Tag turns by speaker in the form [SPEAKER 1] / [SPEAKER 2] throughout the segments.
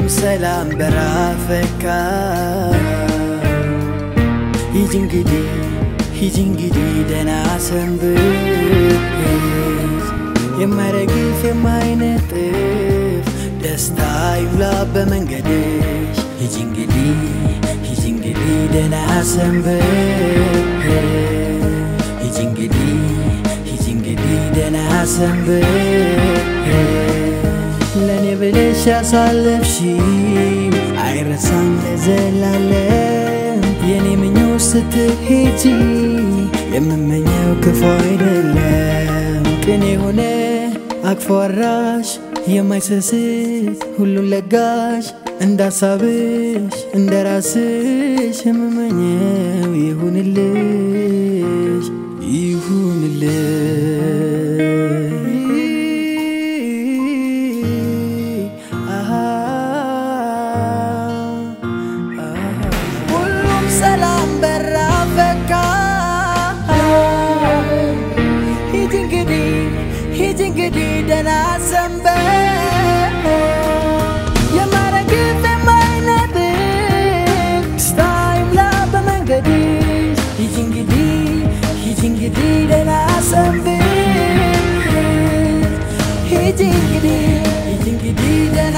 [SPEAKER 1] ሰላም በራፈካ ሂጂ እንግዲህ ሂጂ እንግዲህ ደህና ሰንብት የማይረግፍ የማይነጥፍ ደስታ ይብላ በመንገድሽ ሂጂ እንግዲህ ሂጂ እንግዲህ ደህና ሰንብት ሂጂ እንግዲህ ሂጂ እንግዲህ ደህና ሰንብት ለእኔ ብለሽ ያሳለፍሽው አይረሳም ለዘላለም የኔ ምኞት ስትሄጂ የምመኘው ክፉ አይደለም ቅን የሆነ አቅፎ አራሽ የማይሰስት ሁሉን ለጋሽ እንዳሳብሽ እንደ ራስሽ የምመኘው ይሁንልሽ ይሁንልሽ ሁሉም ሰላም በራ ፈካ ሂጂ እንግዲህ ሂጂ እንግዲህ ደህና ሰንበት የማይረግፍ የማይነጥፍ ደስታ ይምላ በመንገድሽ ሂጂ እንግዲህ ሂጂ እንግዲህ ደህና ሰንብት ሂጂ እንግዲህ ሂጂ እንግዲህ ደህና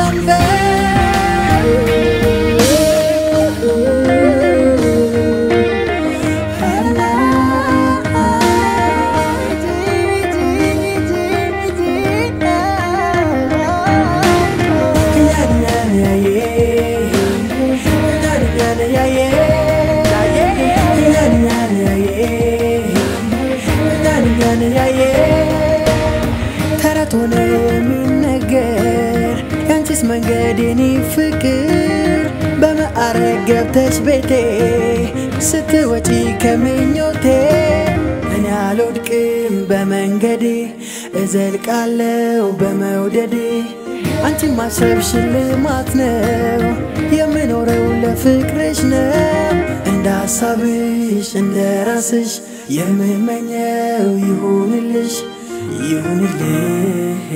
[SPEAKER 1] ተረት ሆነ የሚነገር ያንቺስ መንገድ የኔ ፍቅር በማዕረግ ገብተሽ ቤቴ ስትወጪ ከምኞቴ እኔ አልወድቅም በመንገዴ እዘልቃለው በመውደዴ አንቺን ማሰብ ሽልማት ነው የምኖረው ለፍቅርሽ ነው እንደ ሀሳብሽ እንደ ራስሽ የምመኘው ይሁንልሽ ይሁንልህ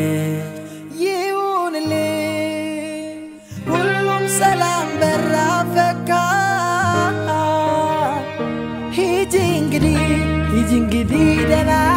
[SPEAKER 1] ይሁንልህ ሁሉም ሰላም በራ ፈካ ሂጂ እንግዲህ ሂጂ እንግዲህ ደህና